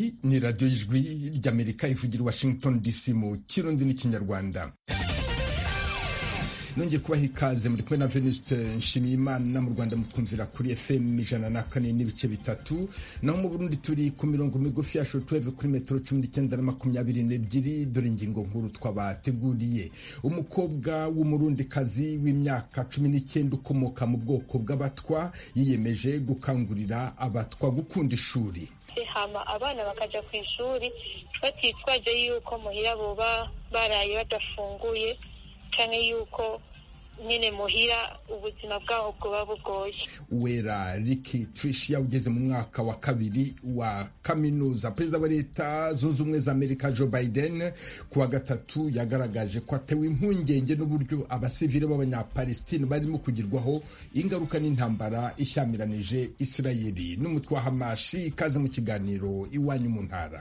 iyi ni radiyo y'ijwi ry'amerika ivugira i washington dc mu kirundi n'ikinyarwanda nongeye kubaha ikaze muri kumwe na venuste nshimiyimana mu rwanda mutwumvira kuri fm ijana na kane n'ibice bitatu naho mu burundi turi ku mirongo migufi ya shortwave kuri metero cumi n'icyenda na makumyabiri n'ebyiri dore ingingo nkuru twabateguriye umukobwa w'umurundikazi w'imyaka cumi n'icyenda ukomoka mu bwoko bw'abatwa yiyemeje gukangurira abatwa gukunda ishuri hama abana bakaja ku ishuri batitwaje yuko muhira boba baraye badafunguye canke yuko nyine muhira ubuzima bwaho bwoba bugoye wera riki trisha ugeze mu mwaka wa kabiri wa kaminuza perezida wa leta zunze ubumwe za amerika joe biden ku wa gatatu yagaragaje ko atewe impungenge n'uburyo abasivile b'abanyapalestine barimo kugirwaho ingaruka n'intambara ishyamiranije isirayeli n'umutwe wa hamashi ikaze mu kiganiro iwanyu mu ntara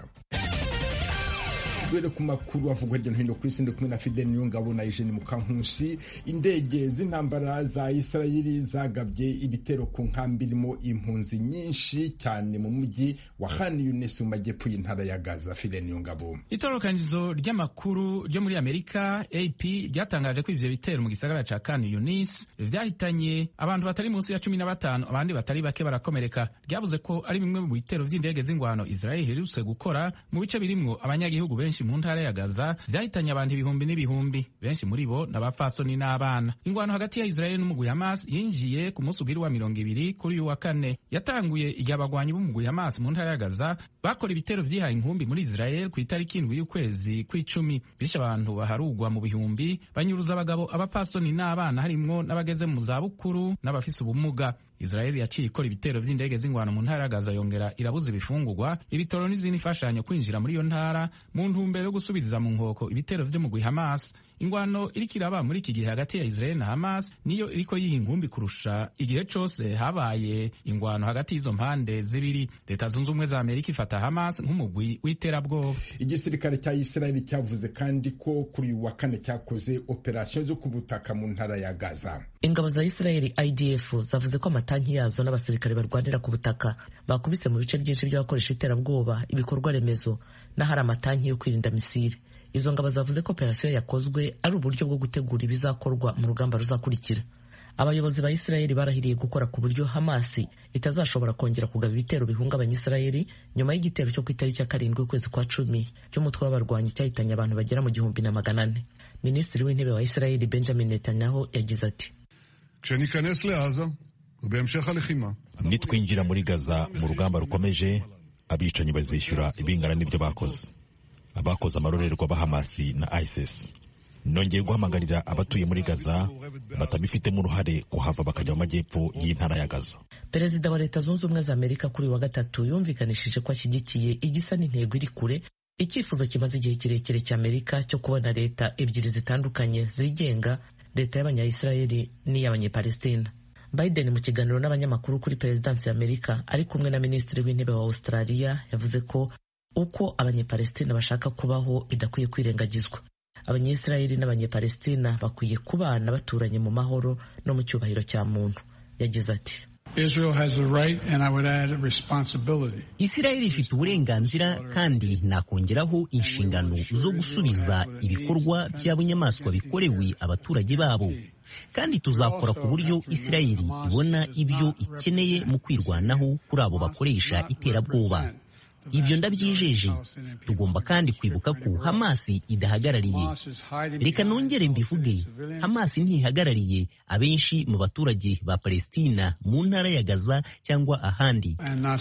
duhere ku makuru avugwa hirya no hino ku isi ndi kumwe na fidel niyongabo na eugene mukankusi indege z'intambara za isirayeli zagabye ibitero ku nkambi irimo impunzi nyinshi cyane mu mujyi wa han yunis mu majyepfo y'intara ya gaza fidel niyongabo itororokanizo ry'amakuru ryo muri amerika ap ryatangaje ko ivyo bitero mu gisagara ca kan yunis vyahitanye abantu batari munsi ya cumi na batanu abandi batari bake barakomereka ryavuze ko ari bimwe mu bitero vy'indege z'ingwano israeli iherutse gukora mu bice birimwo abanyagihugu benshi mu ntara ya Gaza vyahitanye abantu ibihumbi n'ibihumbi benshi muri bo n'abapfasoni n'abana ingwano hagati ya Israeli n'umugwi Hamas yinjiye ku munsi ugiri wa mirongo ibiri kuri uyu wa kane yatanguye igihe abagwanyi b'umugwi Hamas mu ntara ya Gaza bakora ibitero vyihaye inkumbi muri Israel ku itariki indwi y'ukwezi kw'icumi bishe abantu baharugwa mu bihumbi banyuruza abagabo abapfasoni n'abana harimwo n'abageze mu zabukuru n'abafise ubumuga Israeli yaciye ikora ibitero vy'indege z'ingwano mu ntara ya Gaza yongera irabuza ibifungurwa ibitoro n'izindi mfashanyo kwinjira muri iyo ntara mu ntumbero yo gusubiriza mu nkoko ibitero vy'umugwi Hamas ingwano iriko iraba muri iki gihe hagati ya Israel na Hamas niyo iriko yiha ingumbi kurusha igihe cose habaye ingwano hagati y'izo mpande zibiri leta zunze ubumwe za Amerika ifata Hamas nk'umugwi w'iterabwoba igisirikare cya Israel cyavuze kandi ko kuri uyu wa kane cyakoze operasiyo zo ku butaka mu ntara ya Gaza ingabo za Israel IDF zavuze ko amatanki yazo n'abasirikare barwanira ku butaka bakubise mu bice byinshi by'abakoresha iterabwoba ibikorwa remezo n'ahari amatanki yo kwirinda misiri izo ngabo zavuze ko operasiyo yakozwe ari uburyo bwo gutegura ibizakorwa mu rugamba ruzakurikira abayobozi ba Israeli barahiriye gukora ku buryo Hamasi itazashobora kongera kugaba ibitero bihungabanya Israeli nyuma y'igitero cyo ku itariki ya karindwi ukwezi kwa cumi cy'umutwe w'abarwanyi cyahitanye abantu bagera mu gihumbi na magana ane minisitiri w'intebe wa Israeli Benjamin Netanyahu yagize ati nitwinjira muri gaza mu rugamba rukomeje abicanyi bazishyura ibingana n'ibyo bakoze abakoze amarorerwa ba hamasi na isis nongeye guhamagarira abatuye muri gaza batabifitemo uruhare kuhava bakajya mu majyepfo y'intara ya gaza perezida wa leta zunze ubumwe za amerika kuri wa gatatu yumvikanishije ko ashyigikiye igisa n'intego iri kure icyifuzo kimaze igihe kirekire cya amerika cyo kubona leta ebyiri zitandukanye zigenga leta y'abanyayisirayeli n'iy'abanyepalestina biden mu kiganiro n'abanyamakuru kuri perezidansi ya amerika ari kumwe na minisitiri w'intebe wa australia yavuze ko uko abanyepalestina bashaka kubaho bidakwiye kwirengagizwa abanyisirayeli n'abanyepalestina bakwiye kubana baturanye mu mahoro no mu cyubahiro cya muntu yagize ati isirayeli ifite uburenganzira kandi nakongeraho inshingano zo gusubiza ibikorwa bya bunyamaswa bikorewe abaturage babo kandi tuzakora ku buryo isirayeli ibona ibyo ikeneye mu kwirwanaho kuri abo bakoresha iterabwoba ibyo ndabyijeje tugomba kandi kwibuka ko hamasi idahagarariye reka nongere mbivuge hamasi ntihagarariye abenshi mu baturage ba palestina mu ntara ya gaza cyangwa ahandi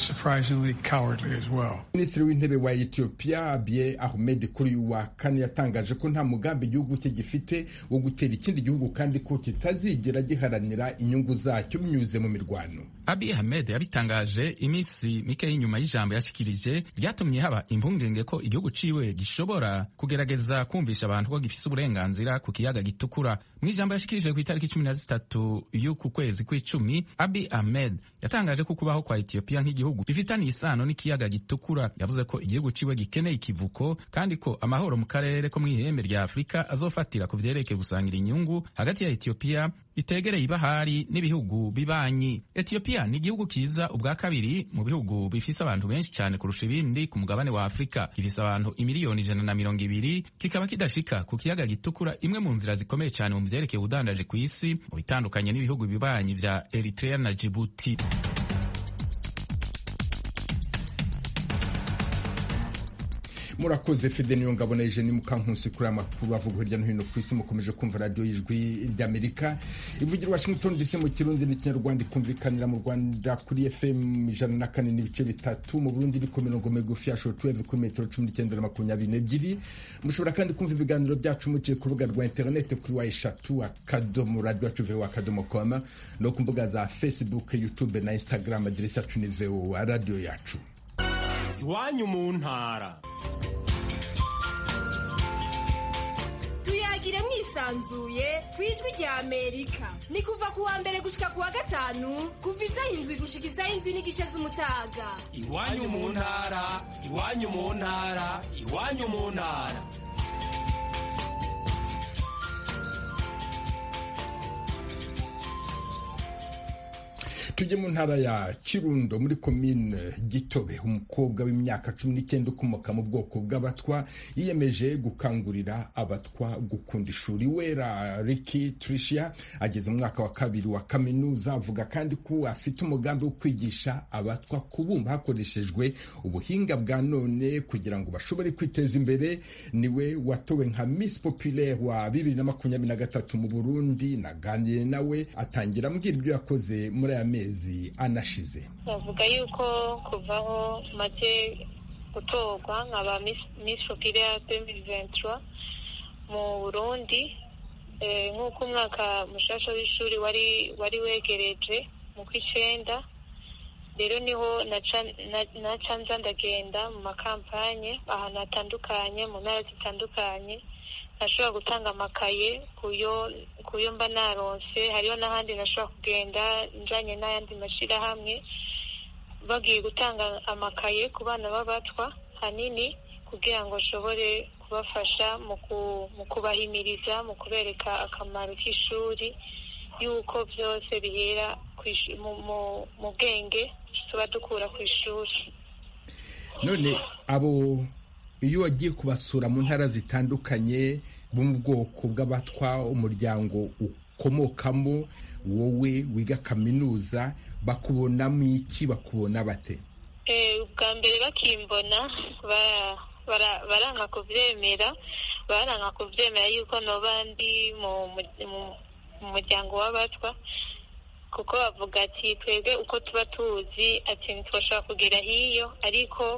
minisitiri w'intebe wa etiyopiya abiy ahmed kuri uyu wa kane yatangaje ko nta mugambi igihugu cye gifite wo gutera ikindi gihugu kandi ko kitazigera giharanira inyungu zacyo binyuze mu mirwano abiy ahmed yabitangaje iminsi mike y'inyuma y'ijambo yashikirije byatumye haba impungenge ko igihugu ciwe gishobora kugerageza kumvisha abantu ko gifise uburenganzira ku kiyaga gitukura mu ijambo yashikirije ku itariki cumi na zitatu y'uku kwezi kw'icumi abi ahmed yatangaje ko kubaho kwa etiyopiya nk'igihugu bifitaniye isano n'ikiyaga gitukura yavuze ko igihugu ciwe gikeneye ikivuko kandi ko amahoro mu karere ko mu ihembe rya afurika azofatira ku vyerekeye gusangira inyungu hagati ya etiyopiya itegereye ibahari n'ibihugu bibanyi etiyopiya ni igihugu kiza ubwa kabiri mu bihugu bifise abantu benshi cyane kurusha kurusha ibindi ku mugabane wa afurika gifise abantu imiliyoni ijana na mirongo ibiri kikaba kidashika ku kiyaga gitukura imwe mu nzira zikomeye cyane mu vyerekeye ubudandaje ku isi mu bitandukanye n'ibihugu bibanyi vya eritrea na jibuti murakoze fide niyo ngabo na ejeni mukankusi kuri amakuru avuga hirya no hino ku isi mukomeje kumva radiyo y'ijwi ry'amerika ivugira washington dc mu kirundi n'ikinyarwanda ikumvikanira mu rwanda kuri fm ijana na kane n'ibice bitatu mu burundi iri ku mirongo migufi ya shortwave kuri metero cumi n'icyenda na makumyabiri n'ebyiri mushobora kandi kumva ibiganiro byacu muciye ku rubuga rwa interineti kuri wa eshatu akadomo radiyo yacu vewo akadomo koma no ku mbuga za facebook youtube na instagram aderesi yacu ni vewo radiyo yacu iwanyu mu ntara tuyagire mwisanzuye ku ijwi rya amerika ni kuva ku wa mbere gushika ku wa gatanu kuva isaha indwi gushika isaha indwi n'igice z'umutaga iwanyu mu ntara iwanyu mu ntara iwanyu mu ntara tujye mu ntara ya kirundo muri komine gitobe umukobwa w'imyaka cumi n'icyenda ukomoka mu bwoko bw'abatwa yiyemeje gukangurira abatwa gukunda ishuri wera riki tricia ageze mu mwaka wa kabiri wa kaminuza avuga kandi ko afite umugambi wo kwigisha abatwa kubumba hakoreshejwe ubuhinga bwa none kugira ngo bashobore kwiteza imbere niwe watowe nka miss populaire wa bibiri na makumyabiri na gatatu mu burundi naganiriye nawe atangira ambwira ibyo yakoze muri aya mezi anashize bavuga yuko kuvaho maze gutorwa nkaba miss populaire demiri ventura mu burundi nk'uko umwaka mushasha w'ishuri wari wari wegereje mu kw'icenda rero niho naca nza ndagenda mu makampanye ahantu hatandukanye mu ntara zitandukanye nashobora gutanga amakaye kuyo mba naronse hariho n'ahandi nashobora kugenda njanye n'ayandi mashyirahamwe bagiye gutanga amakaye ku bana b'abatwa hanini kugira ngo nshobore kubafasha mu kubahimiriza mu kubereka akamaro k'ishuri y'uko byose bihera mu bwenge tuba dukura ku ishuri none abo iyo wagiye kubasura mu ntara zitandukanye bo mu bwoko bw'abatwa umuryango ukomokamo wowe wiga kaminuza bakubonamo iki bakubona bate ubwa mbere bakimbona baranga kubyemera baranga kubyemera yuko noba ndi mu muryango w'abatwa kuko bavuga ati twebwe uko tuba tuzi ati ntitwashobora kugera hiyo ariko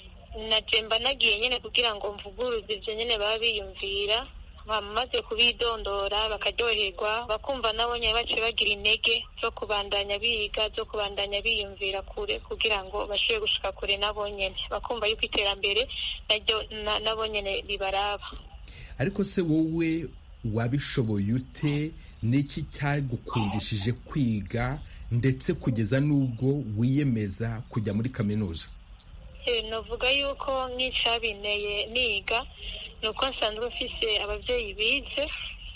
najemba nagiye nyine kugira ngo mvuguruze ibyo nyine baba biyumvira bamaze kubidondora bakaryoherwa bakumva nabo nyine bace bagira intege zo kubandanya biga zo kubandanya biyumvira kure kugira ngo bashobore gushika kure nabo nyine bakumva yuko iterambere naryo nabo nyine ribaraba ariko se wowe wabishoboye ute n'iki cyagukundishije kwiga ndetse kugeza n'ubwo wiyemeza kujya muri kaminuza navuga yuko nk'icyabinteye niga ni uko nsanzwe mfise ababyeyi bize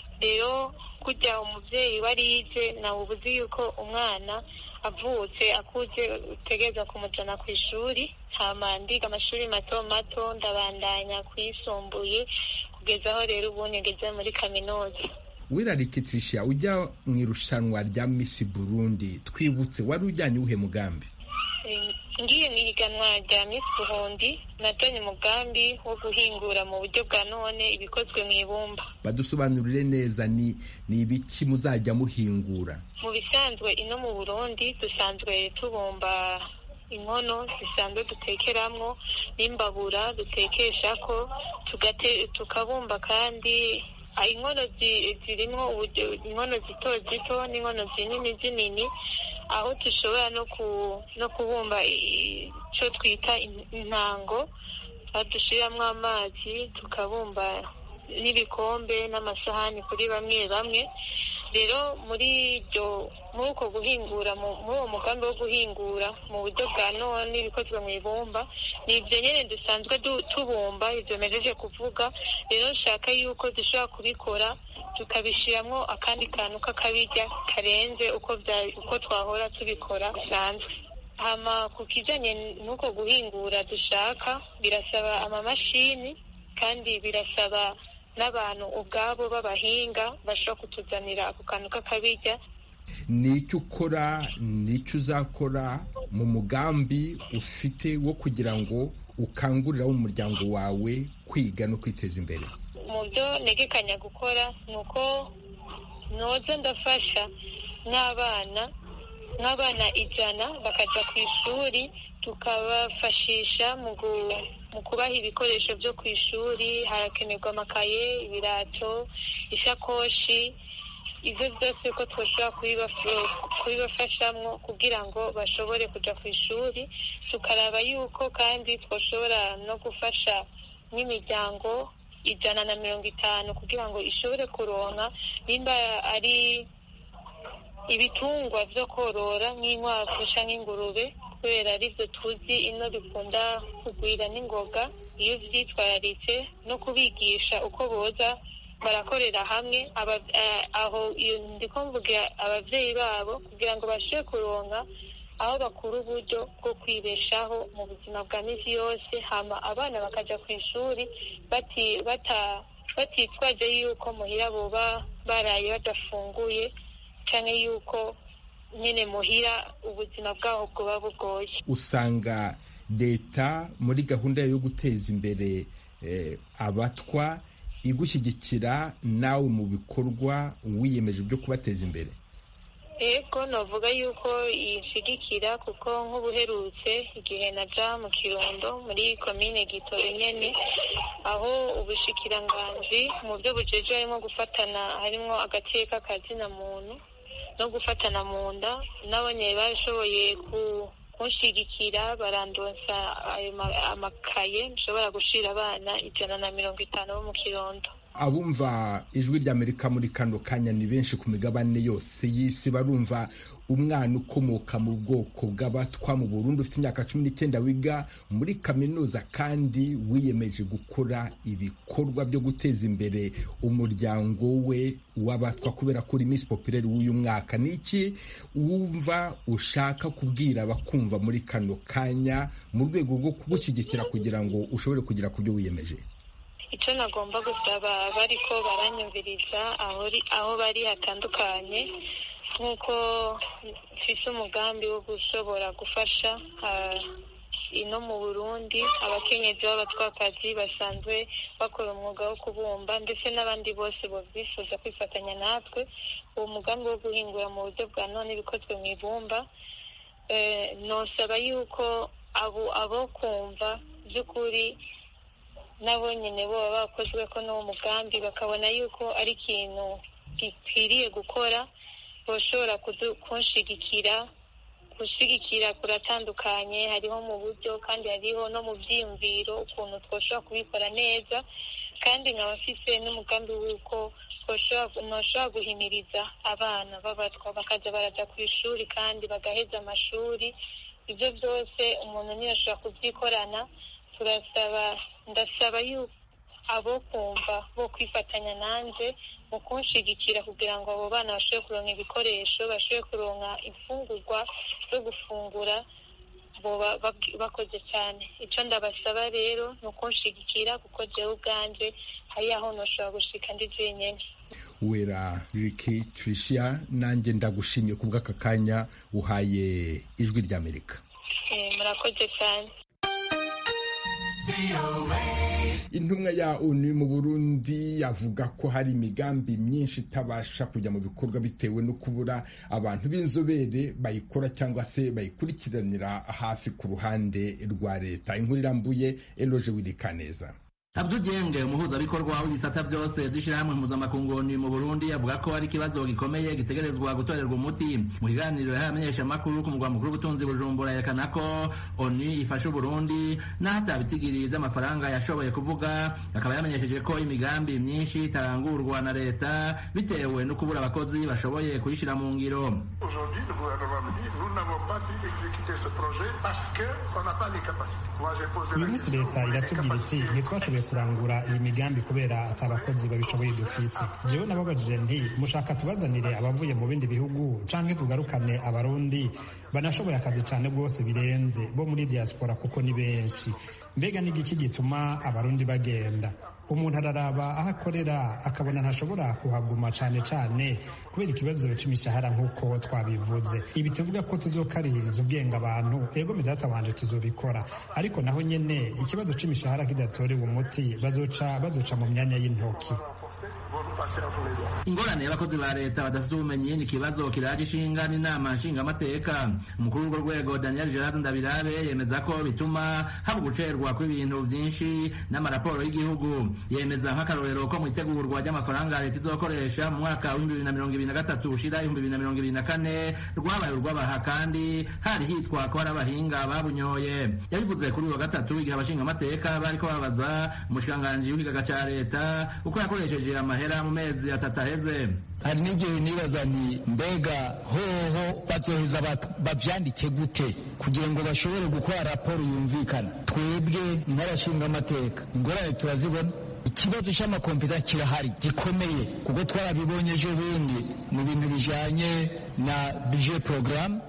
rero kujya umubyeyi warize nawe uba uzi yuko umwana avutse akuze utegereza kumujyana ku ishuri hama ndiga amashuri mato mato ndabandanya kuyisumbuye kugeza aho rero ubu ngeze muri kaminuza wirarikitirisha ujya mu irushanwa rya misi burundi twibutse wari ujyanye uwuhe mugambi ngiye mu ihiganwa rya Miss Burundi natanye umugambi wo guhingura mu buryo bwa none ibikozwe mu ibumba badusobanurire neza ni ni ibiki muzajya muhingura mu bisanzwe ino mu Burundi dusanzwe tubumba inkono zisanzwe dutekeramwo n'imbabura dutekesha ko tukabumba kandi inkono zirimo inkono zito zito n'inkono zinini zinini aho dushobora no kubumba icyo twita intango dushyiramo amazi tukabumba n'ibikombe n'amasahani kuri bamwe bamwe rero muri ibyo muri uko guhingura muri uwo mugambi wo guhingura mu buryo bwa none ibikozwe mu ibumba ni ibyo nyine dusanzwe tubumba ibyo mejeje kuvuga rero nshaka yuko dushobora kubikora tukabishyiramo akandi kantu k'akabirya karenze uko uko twahora tubikora bisanzwe hama ku kijanye n'uko guhingura dushaka birasaba amamashini kandi birasaba n'abantu ubwabo b'abahinga bashobora kutuzanira ako kantu k'akabirya ni icyo ukora ni icyo uzakora mu mugambi ufite wo kugira ngo ukangurire abo mu muryango wawe kwiga no kwiteza imbere mu byo ntegekanya gukora ni uko noza ndafasha n'abana nk'abana ijana bakajya ku ishuri tukabafashisha mu kubaha ibikoresho byo ku ishuri harakenerwa amakaye ibirato ishakoshi ibyo byose ko twashobora kubibafashamo kugira ngo bashobore kujya ku ishuri tukaraba yuko kandi twashobora no gufasha n'imiryango ijana na mirongo itanu kugira ngo ishobore kuronka nimba ari ibitungwa byo korora nk'inkwavu cyangwa ingurube kubera aribyo tuzi ino bikunda kugwira n'ingoga iyo byitwararitse no kubigisha uko boza barakorera hamwe aho ndiko mvugira ababyeyi babo kugira ngo bashobore kuronka aho bakura uburyo bwo kwibeshaho mu buzima bwa minsi yose hama abana bakajya ku ishuri batitwaje yuko muhira boba baraye badafunguye cyangwa yuko nyine muhira ubuzima bwaho bwoba bugoye usanga leta muri gahunda yo guteza imbere abatwa igushyigikira nawe mu bikorwa wiyemeje byo kubateza imbere ego navuga yuko yishigikira kuko nk'ubuherutse igihe naja mu kirundo muri komine gitoro nyene aho ubushikiranganji mu byo bujeje harimo gufatana harimo agateka kazina muntu no gufatana mu nda nabonye bashoboye kunshigikira barandonsa ayo amakaye nshobora gushira abana ijana na mirongo itanu bo mu kirundo abumva ijwi ry'amerika muri kano kanya ni benshi ku migabane yose y'isi barumva umwana ukomoka mu bwoko bw'abatwa mu Burundi ufite imyaka cumi n'icyenda wiga muri kaminuza kandi wiyemeje gukora ibikorwa byo guteza imbere umuryango we w'abatwa kubera ko uri Miss Populaire w'uyu mwaka ni iki wumva ushaka kubwira abakumva muri kano kanya mu rwego rwo kugushyigikira kugira ngo ushobore kugera ku byo wiyemeje icyo nagomba gusaba bariko baranyumviriza aho bari hatandukanye nk'uko mfise umugambi wo gushobora gufasha ino mu burundi abakenyezi b'abatwakazi basanzwe bakora umwuga wo kubumba ndetse n'abandi bose bifuza kwifatanya natwe uwo mugambi wo guhingura mu buryo bwa none bikozwe mu ibumba nosaba yuko abo kumva by'ukuri nabo nyine boba bakozwe ko n'uwo mugambi bakabona yuko ari ikintu gikwiriye gukora bashobora kunshigikira gushigikira kuratandukanye hariho mu buryo kandi hariho no mu byiyumviro ukuntu twashobora kubikora neza kandi nkaba mfise n'umugambi w'uko ntushobora guhimiriza abana b'abatwa bakajya barajya ku ishuri kandi bagaheza amashuri ibyo byose umuntu niyo ashobora kubyikorana turasaba ndasaba yuko abo kumva bo kwifatanya nanjye mu kunshigikira kugira ngo abo bana bashobore kuronka ibikoresho bashobore kuronka imfungurwa zo gufungura bakoze cyane icyo ndabasaba rero ni ukunshigikira kuko jewe ubwanjye hari aho ntushobora gushika ndi jenyine wera riki tricia nanjye ndagushimiye ku bw'aka kanya uhaye ijwi ry'amerika murakoze cyane intumwa ya onu mu burundi avuga ko hari imigambi myinshi itabasha kujya mu bikorwa bitewe no kubura abantu b'inzobere bayikora cyangwa se bayikurikiranira hafi ku ruhande rwa leta inkuru irambuye eloje wirikaneza Abdul Dienge umuhuzabikorwa w'ibisata byose z'ishyirahamwe mpuzamakungu mu Burundi avuga ko ari ikibazo gikomeye gitegerezwa gutorerwa umuti mu kiganiro yahaye abamenyeshamakuru ku mugwa mukuru w'ubutunzi Bujumbura yerekana ko ONU ifasha Burundi n'aho atabitigiri by'amafaranga yashoboye kuvuga akaba yamenyesheje ko imigambi myinshi itarangurwa na leta bitewe no kubura abakozi bashoboye kuyishyira mu ngiro uyu munsi leta iratubwira iti ntitwashoboye kurangura iyi migambi kubera ati abakozi babishoboye dufise jewe nababajije nti mushaka tubazanire abavuye mu bindi bihugu canke tugarukane abarundi banashoboye akazi cane rwose birenze bo muri diaspora kuko ni benshi mbega n'igiki gituma abarundi bagenda umuntu araraba aho akorera akabona ntashobora kuhaguma cyane cyane kubera ikibazo cy'imishahara nk'uko twabivuze ibi tuvuga ko tuzokaririza ubwenge abantu ego medata wanje tuzobikora ariko naho nyene ikibazo c'imishahara kidatorewe umuti bazoca bazoca mu myanya y'intoki ingorane y'abakozi ba leta badafite ubumenyi ni ikibazo kiraje ishinga n'inama nshingamateka umukuru w'urwo rwego daniel gerard ndabirabe yemeza ko bituma haba gucerwa kw'ibintu byinshi n'amaraporo y'igihugu yemeza nk'akarorero ko mu itegurwa ry'amafaranga leta izokoresha mu mwaka w'ibihumbi bibiri na mirongo ibiri na gatatu ushira ibihumbi bibiri na mirongo ibiri na kane rwabaye urw'abaha kandi hari hitwa ko hari abahinga babunyoye yabivuze kuri uyu wa gatatu igihe abashingamateka bariko babaza umushikiranganji w'ikigaga ca leta uko yakoresheje amahera mu mezi atatu aheze hari n'igihe nibaza ni mbega hoho bazoheza bavyandike gute kugira ngo bashobore gukora raporo yumvikana twebwe nk'abashingamateka ingorane turazibona ikibazo cy'amakompiyuta kirahari gikomeye kuko twarabibonye ejo bundi mu bintu bijanye na budget programme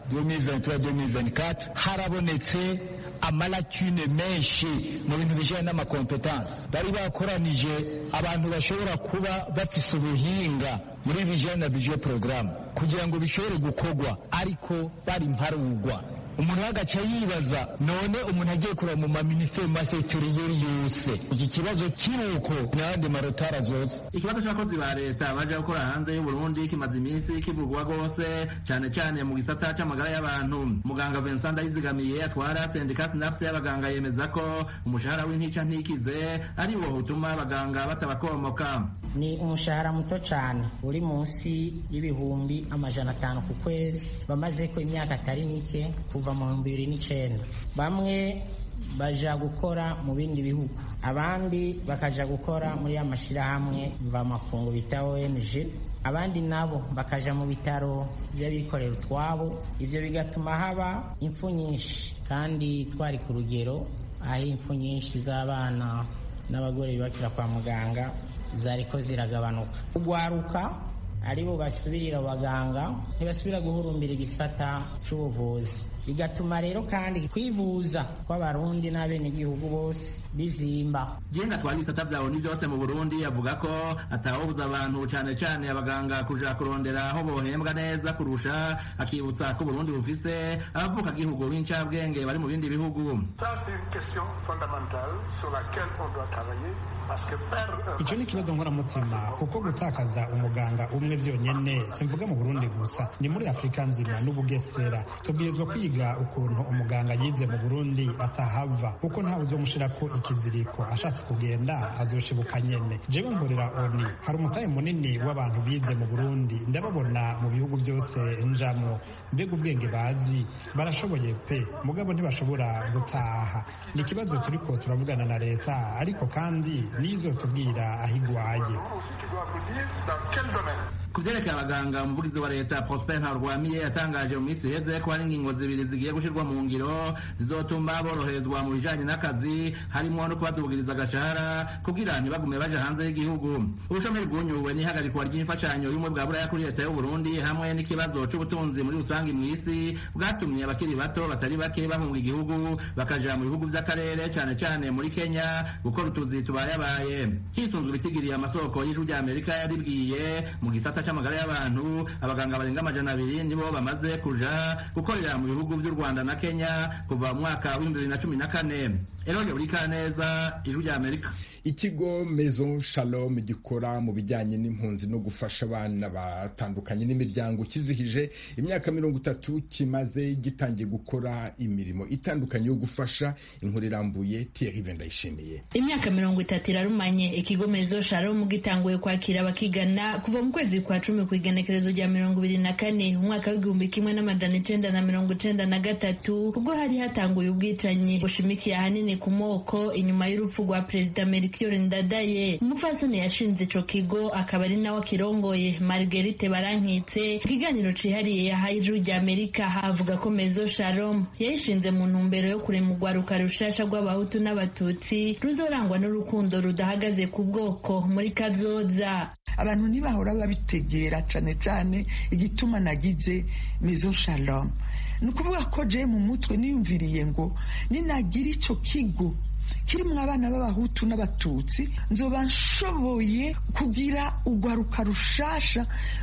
2023-2024 harabonetse amalakune menshi mu bintu bijanye n'amakompetansi bari bakoranije abantu bashobora kuba bafise ubuhinga muri bijanye na budget programme kugira ngo bishobore gukorwa ariko bari mparugwa umuntu agaca yibaza none umuntu agiye kureba mu maminisiteri mu masegitoriyeri yose iki kibazo kiruko n'ayandi marotara zose ikibazo cy'abakozi ba leta baje gukora hanze y'uburundi kimaze iminsi kivugwa rwose cyane cyane mu gisata c'amagara y'abantu muganga vincent ndayizigamiye atwara sendika sinafuse y'abaganga yemeza ko umushahara w'intica ntikize ari wo utuma abaganga batabakomoka ni umushahara muto cyane uri munsi y'ibihumbi amajana atanu ku kwezi bamaze ko imyaka atari mike kuva mu bihumbi bibiri n'icyenda bamwe baja gukora mu bindi bihugu abandi bakaja gukora muri ya mashyirahamwe mvamakungu bita ONG abandi nabo bakaja mu bitaro by'abikorera utwabo ivyo bigatuma haba impfu nyinshi kandi twari ku rugero aho impfu nyinshi z'abana n'abagore bibakira kwa muganga zariko ziragabanuka ugwaruka aribo basubirira abaganga ntibasubira guhurumbira igisata c'ubuvuzi bigatuma rero kandi kwivuza kw'abarundi n'abenegihugu bose bizimba jenga twari ibisata vya oni byose mu burundi avuga ko atawobuza abantu cane cane abaganga kuja kurondera aho bohembwa neza kurusha akibutsa ko burundi bufise abavuka gihugu b'incabwenge bari mu bindi bihugu icyo ni ikibazo nkoramutima kuko gutakaza umuganga umwe byonyine simvuga mu burundi gusa ni muri afurika nzima n'ubugesera tubwirizwa kwiga ukuntu umuganga yize mu burundi atahava kuko ntawe uzomushirako ikiziriko ashatse kugenda azoshibuka nyene jewe nkorera oni hari umutahe munini w'abantu bize mu burundi ndababona mu bihugu byose njamwo mbega ubwenge bazi barashoboye pe mugabo ntibashobora gutaha ni ikibazo turiko turavugana na leta ariko kandi nizo tubwira aho igwaye ku vyerekeye abaganga umuvugizi wa leta prosper ntarwamiye yatangaje mu minsi iheze ko hari ingingo zibiri zigiye gushirwa mu ngiro zizotuma boroherezwa mu bijanye n'akazi harimwo no kubadugiriza agashahara kugira ntibagume baja hanze y'igihugu ubushomeri bwunyuwe n'ihagarikwa ry'imfashanyo y'ubumwe bwa buraya kuri leta y'uburundi hamwe n'ikibazo c'ubutunzi muri rusange mw'isi bwatumye abakiri bato batari bake bahunga igihugu bakaja mu bihugu vy'akarere cane cane muri kenya gukora utuzi tubayabaye hisunzwe ibitigiriye amasoko y'ijwi rya amerika yaribwiye mu gisata c'amagara y'abantu abaganga barenga amajana abiri nibo bamaze kuja gukorera mu bihugu vy'u rwanda na kenya kuva mu mwaka w'ibihumbi bibiri na cumi na kane eroge buri kaneza ijwi rya amerika ikigo maison shalom gikora mu bijyanye n'impunzi no gufasha abana batandukanye n'imiryango kizihije imyaka mirongo itatu kimaze gitangiye gukora imirimo itandukanye yo gufasha inkuru irambuye Thierry Vendayishimiye imyaka mirongo itatu irarumanye ikigo maison shalom gitanguye kwakira abakigana kuva mu kwezi kwa cumi ku igenekerezo rya mirongo ibiri na kane umwaka w'igihumbi kimwe n'amajana icenda na mirongo icenda na gatatu ubwo hari hatanguye ubwicanyi bushimikiye ahanini ku moko inyuma y'urupfu rwa perezida Melchior Ndadaye umupfasoni yashinze ico kigo akaba ari nawe akirongoye Marguerite Barankitse ikiganiro cihariye yahaye ijuru rya Amerika avuga ko Mezo Shalom yayishinze mu ntumbero yo kurema urwaruka rushasha rw'abahutu n'abatutsi ruzorangwa n'urukundo rudahagaze ku bwoko muri kazoza abantu ntibahora babitegera cane cane igituma nagize Maison Shalom ni ukuvuga ko je mu mutwe niyumviriye ngo ninagira ico kigo kirimo abana b'abahutu n'abatutsi nzoba nshoboye kugira urwaruka rushasha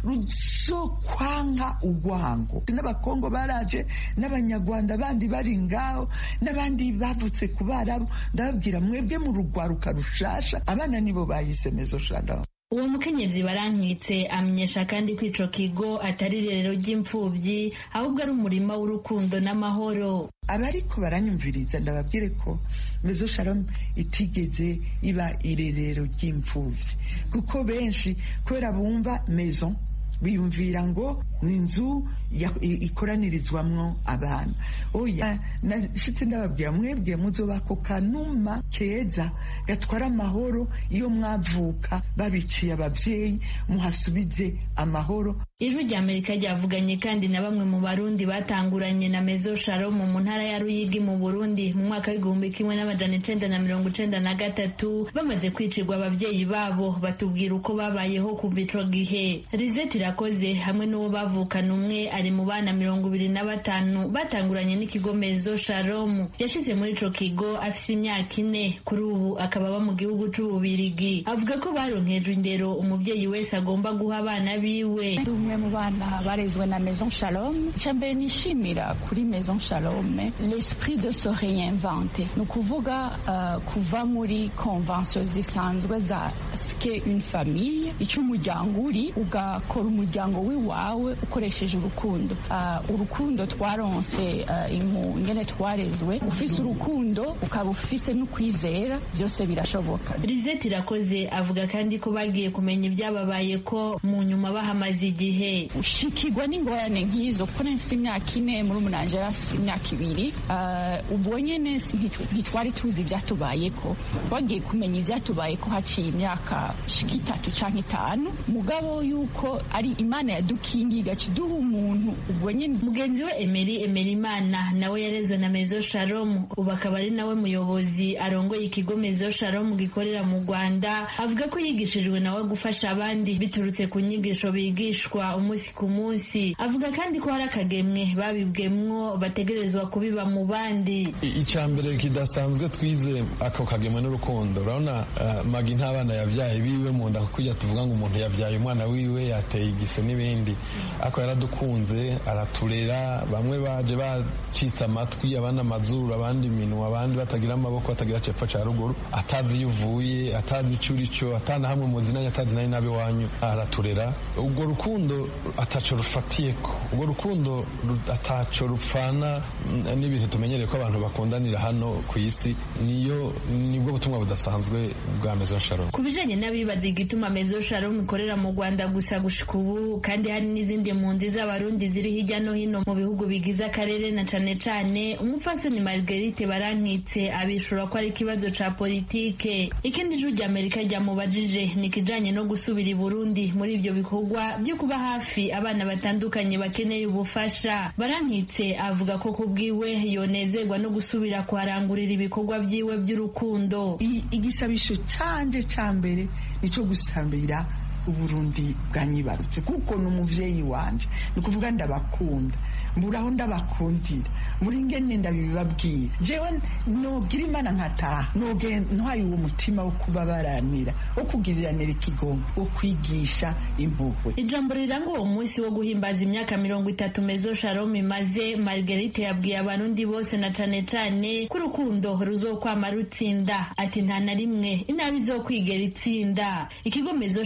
ruzokwanka urwango n'abakongo baraje n'abanyarwanda bandi bari ngaho n'abandi bavutse ku barabu ndababwira mwebwe mu rugwaruka rushasha abana nibo bahise mezo shalom uwo mukenyezi barankitse amenyesha kandi ko ico kigo atari irerero ry'imfuvyi ahubwo ari umurima w'urukundo n'amahoro abariko baranyumviriza ndababwire ko mezo shalom itigeze iba irerero ry'imfuvyi kuko benshi kubera bumva maison biyumvira ngo ni inzu ikoranirizwamwo abantu oya nashitse ndababwira mwebwe muzoba ako kanuma keza gatwara amahoro iyo mwavuka babiciye abavyeyi muhasubize amahoro ijwi rya amerika ryavuganye kandi na bamwe mu barundi batanguranye na mezo shalom mu ntara ya ruyigi mu burundi mu mwaka w'igihumbi kimwe n'amajana icenda na mirongo icenda na gatatu bamaze kwicirwa abavyeyi babo batubwira uko babayeho kuva ico gihe rizeti irakoze hamwe n'uwo bavukana umwe ari mu bana mirongo ibiri na batanu batanguranye n'ikigo mezo shalom yashize muri ico kigo afise imyaka ine kuri ubu akaba aba mu gihugu c'ububirigi avuga ko baronkejwe indero umuvyeyi wese agomba guha abana biwe umwe mu bana barezwe na maison shalom icya mbere nishimira kuri maison shalom l'esprit de se réinventer ni ukuvuga uh, kuva muri convention zisanzwe za ske une famille icyo umuryango uri ugakora umuryango w'iwawe ukoresheje urukundo uh, urukundo twaronse uh, imu ngene twarezwe ufise urukundo ukaba ufise n'ukwizera byose birashoboka rizeti irakoze avuga kandi ko bagiye kumenya ibyababaye ko mu nyuma bahamaze igihe gihe ushikirwa n'ingorane nk'izo kuko nafise imyaka ine muri umunanje yari afise imyaka ibiri ubwo nyene ntitwari tuzi ivyatubayeko twagiye kumenya ivyatubayeko haciye imyaka shika itatu canke itanu mugabo yuko ari imana yadukingiye igaca iduha umuntu ubwo nyene mugenzi we emeri emeri imana nawe yarezwe na mezo shalom ubu akaba ari nawe muyobozi arongoye ikigo mezo shalom gikorera mu rwanda avuga ko yigishijwe nawe gufasha abandi biturutse ku nyigisho bigishwa umunsi ku munsi avuga kandi ko hari akagemwe babibwemwo bategerezwa kubiba mu bandi icya mbere kidasanzwe twize ako kagemwe n'urukundo urabona magi ntabana yabyaye biwe mu nda kuko tuvuga ngo umuntu yabyaye umwana wiwe yateye igise n'ibindi ako yaradukunze araturera bamwe baje bacitse amatwi abandi amazuru abandi iminwa abandi batagira amaboko batagira cepfo ca ruguru atazi iyo uvuye atazi icyo uri cyo atana hamwe muzinanye atazi nayo nabi wanyu araturera ubwo rukundo ataco rufatiyeko ubwo rukundo ataco rupfana n'ibintu tumenyereye ko abantu bakundanira hano ku isi niyo nibwo butumwa budasanzwe bwa Maison Shalom ku bijanye n'abibaza igituma Maison Shalom ikorera mu Rwanda gusa gushika ubu kandi hari n'izindi mpunzi z'abarundi ziri hirya no hino mu bihugu bigize akarere na cane cane umupfasoni Marguerite Barankitse abishura ko ari ikibazo ca politike ikindi juru rya Amerika ryamubajije ni kijanye no gusubira i Burundi muri ivyo bikorwa byo kuba hafi abana batandukanye bakeneye ubufasha barankitse avuga ko kubwiwe yonezerwa no gusubira kuharangurira ibikorwa byiwe by'urukundo igisabisho canje ca mbere nico gusambira uburundi bwanyibarutse kuko ni umuvyeyi wanje ni ukuvuga ndabakunda mburaho ndabakundira muri ngene ndabibabwira jewe nogira imana nkataha ntwaye uwo mutima wo kubabaranira wo kugiriranira ikigongo wo kwigisha impuhwe ijambo riranga uwo munsi wo guhimbaza imyaka mirongo itatu mezo shalom imaze margarite yabwiye abarundi bose na cane cane ko urukundo ruzokwama rutsinda ati nta na rimwe inabi izokwigera itsinda ikigo mezo shalom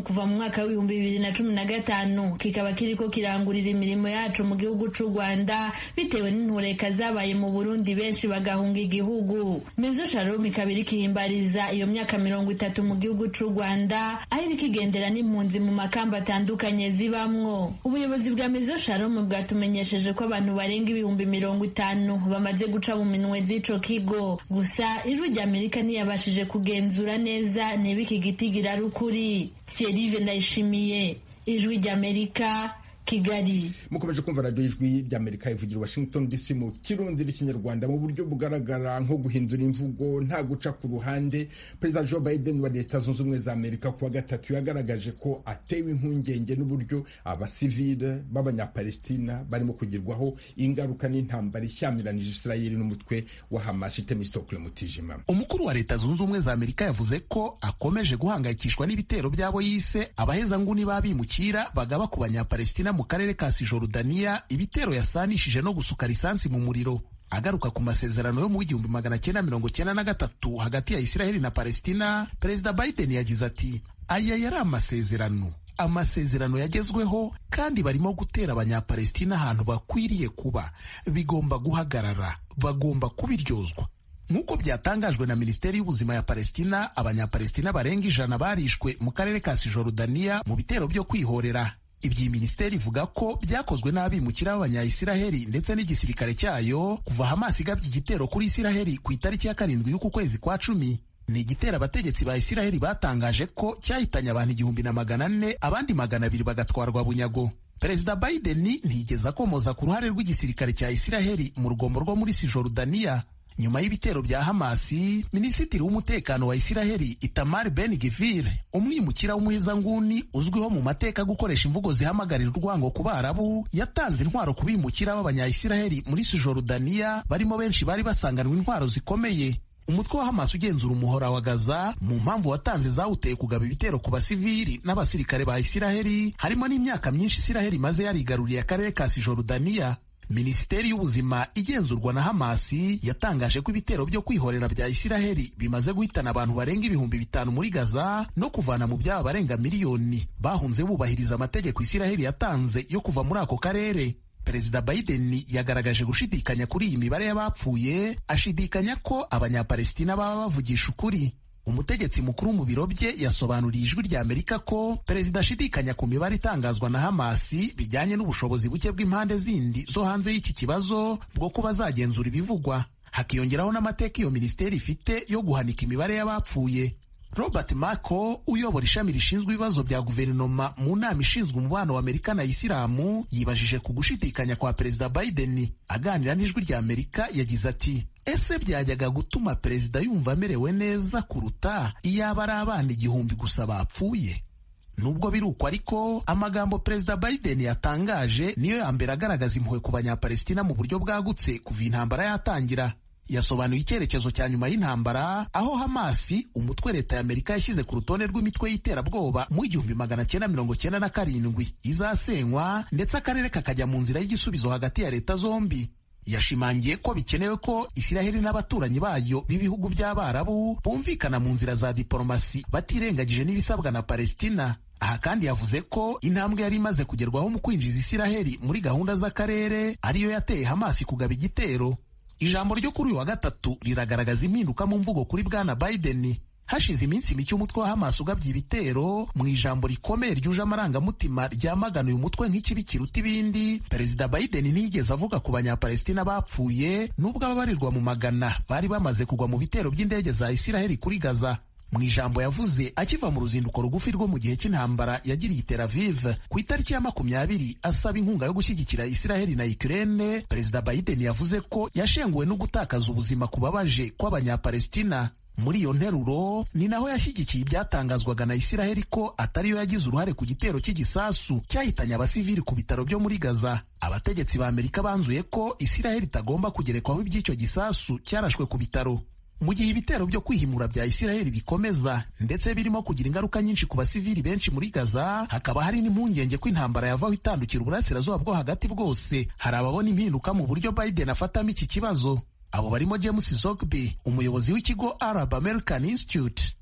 kuva mu mwaka w'ibihumbi bibiri na cumi na gatanu kikaba kiriko kirangurira imirimo yaco mu gihugu c'u rwanda bitewe n'intureka zabaye mu burundi benshi bagahunga igihugu mezo shalom ikaba iriko ihimbariza iyo myaka mirongo itatu mu gihugu c'u rwanda aho iriko igendera n'impunzi mu makamba atandukanye zibamwo ubuyobozi bwa mezo shalom bwatumenyesheje ko abantu barenga ibihumbi mirongo itanu bamaze guca mu minwe z'ico kigo gusa ijwi rya amerika ntiyabashije kugenzura neza niba iki giti girari ukuri thierry ndayishimiye ijwi rya amerika kigali mukomeje kumva radiyo ijwi ry'amerika ivugira washington dc mu kirundi n'ikinyarwanda mu buryo bugaragara nko guhindura imvugo nta guca ku ruhande perezida joe biden wa leta zunze ubumwe za amerika kuwa gatatu yagaragaje ko atewe impungenge n'uburyo abasivile b'abanyapalestina barimo kugirwaho ingaruka n'intambara ishyamiranyije israeli n'umutwe wa hamas itemistokle mutijima umukuru wa leta zunze ubumwe za amerika yavuze ko akomeje guhangayikishwa n'ibitero by'abo yise abahezanguni b'abimukira bagaba ku banyapalestina mu karere ka sijorudaniya ibitero yasanishije no gusuka lisansi mu muriro agaruka ku masezerano yo mu w'igihumbi magana cyenda mirongo cyenda na gatatu hagati ya isiraheli na palestina perezida biden yagize ati aya yari amasezerano amasezerano yagezweho kandi barimo gutera abanyapalestina ahantu bakwiriye kuba bigomba guhagarara bagomba kubiryozwa nk'uko byatangajwe na minisiteri y'ubuzima ya palestina abanyapalestina barenga ijana barishwe mu karere ka sijorudaniya mu bitero byo kwihorera ibyi minisiteri ivuga ko byakozwe n'abimukira b'abanyayisiraheli ndetse n'igisirikare cyayo kuva hamasi igabye igitero kuri isiraheli ku itariki ya karindwi y'uku kwezi kwa cumi ni igitero abategetsi ba isiraheli batangaje ko cyahitanye abantu igihumbi na magana ane abandi magana abiri bagatwarwa bunyago perezida biden ntiyigeze akomoza ku ruhare rw'igisirikare cya isiraheli mu rugombo rwo muri sijorudaniya nyuma y'ibitero bya hamasi minisitiri w'umutekano wa isiraheli itamar ben givir umwimukira w'umuhezanguni uzwiho mu mateka gukoresha imvugo zihamagarira urwango ku barabu yatanze intwaro ku bimukira b'abanyayisiraheli muri sijorudaniya barimo benshi bari basanganwe intwaro zikomeye umutwe wa hamasi ugenzura umuhora wa gaza mu mpamvu watanze zawuteye kugaba ibitero ku basivili n'abasirikare ba isiraheli harimo n'imyaka myinshi isiraheli imaze yarigaruriye akarere ka sijorudaniya minisiteri y'ubuzima igenzurwa na hamasi yatangaje ko ibitero byo kwihorera bya isiraheli bimaze guhitana abantu barenga ibihumbi bitanu muri gaza no kuvana mu byaba barenga miliyoni bahunze bubahiriza amategeko isiraheli yatanze yo kuva muri ako karere perezida biden yagaragaje gushidikanya kuri iyi mibare y'abapfuye ashidikanya ko abanyapalestina baba bavugisha ukuri umutegetsi mukuru mu biro bye yasobanuriye ijwi rya amerika ko perezida ashidikanya ku mibare itangazwa na hamasi bijyanye n'ubushobozi buke bw'impande zindi zo hanze y'iki kibazo bwo kuba zagenzura ibivugwa hakiyongeraho n'amateka iyo minisiteri ifite yo guhanika imibare y'abapfuye robert mako uyobora ishami rishinzwe ibibazo bya guverinoma mu nama ishinzwe umubano wa amerika na isilamu yibajije ku gushidikanya kwa perezida biden aganira n'ijwi rya amerika yagize ati ese byajyaga gutuma perezida yumva amerewe neza kuruta iyaba ari abana igihumbi gusa bapfuye nubwo biri uko ariko amagambo perezida biden yatangaje niyo ya mbere agaragaza impuhwe ku banyapalestina mu buryo bwagutse kuva intambara yatangira yasobanuye icyerekezo cya nyuma y'intambara aho hamasi umutwe leta ya amerika yashyize ku rutonde rw'imitwe y'iterabwoba mu igihumbi magana cyenda mirongo cyenda na karindwi izasenywa ndetse akarere kakajya mu nzira y'igisubizo hagati ya leta zombi yashimangiye ko bikenewe ko isiraheli n'abaturanyi bayo b'ibihugu by'abarabu bumvikana mu nzira za diporomasi batirengagije n'ibisabwa na palestina aha kandi yavuze ko intambwe yari imaze kugerwaho mu kwinjiza isiraheli muri gahunda z'akarere ariyo yateye hamasi kugaba igitero ijambo ryo kuri uyu wa gatatu riragaragaza impinduka mu mvugo kuri bwana biden hashize iminsi mike umutwe wa hamas ugabye ibitero mu ijambo rikomeye ryuje amarangamutima ryamagana uyu mutwe nk'ikibi kiruta ibindi perezida biden ntiyigeze avuga ku banyapalestina bapfuye n'ubwo ababarirwa mu magana bari bamaze kugwa mu bitero by'indege za isiraheli kuri gaza mu ijambo yavuze akiva mu ruzinduko rugufi rwo mu gihe cy'intambara yagiriye Tel Aviv ku itariki ya makumyabiri asaba inkunga yo gushyigikira Isiraheli na Ukraine perezida Biden yavuze ko yashenguwe no gutakaza ubuzima kubabaje kw'abanyapalestina muri iyo nteruro ni naho yashyigikiye ibyatangazwaga na Isiraheli ko atariyo yagize uruhare ku gitero cy'igisasu cyahitanye abasivili ku bitaro byo muri Gaza abategetsi ba Amerika banzuye ko Isiraheli itagomba kugerekwaho iby'icyo gisasu cyarashwe ku bitaro mu gihe ibitero byo kwihimura bya Isiraheli bikomeza ndetse birimo kugira ingaruka nyinshi ku basivili benshi muri Gaza hakaba hari n'impungenge ko intambara yavaho itandukira uburasirazuba bwo hagati bwose hari ababona impinduka mu buryo Biden afatamo iki kibazo abo barimo James Zogby umuyobozi w'ikigo Arab American Institute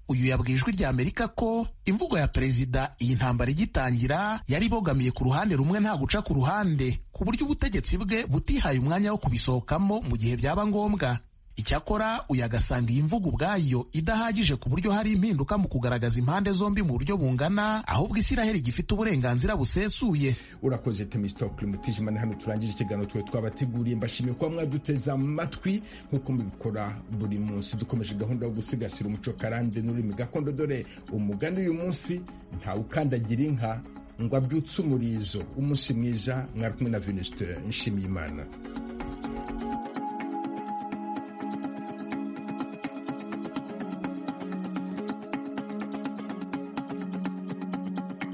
uyu yabwiye ijwi rya amerika ko imvugo ya perezida iyi ntambara igitangira yari ibogamiye ku ruhande rumwe nta guca ku ruhande ku buryo ubutegetsi bwe butihaye umwanya wo kubisohokamo mu gihe byaba ngombwa icyakora uyu agasanga iyi mvugo ubwayo idahagije ku buryo hari impinduka mu kugaragaza impande zombi mu buryo bungana ahubwo isiraheli gifite uburenganzira busesuye urakoze temistokle mutijimana hano turangije ikiganiro twe twabateguriye mbashimiye kuba mwaduteze amatwi nk'uko mubikora buri munsi dukomeje gahunda yo gusigasira umuco karande n'ururimi gakondo dore umugani uyu munsi ntawe ukandagira inka ngo abyutse umurizo umunsi mwiza mwari kumwe na venuste nshimiyimana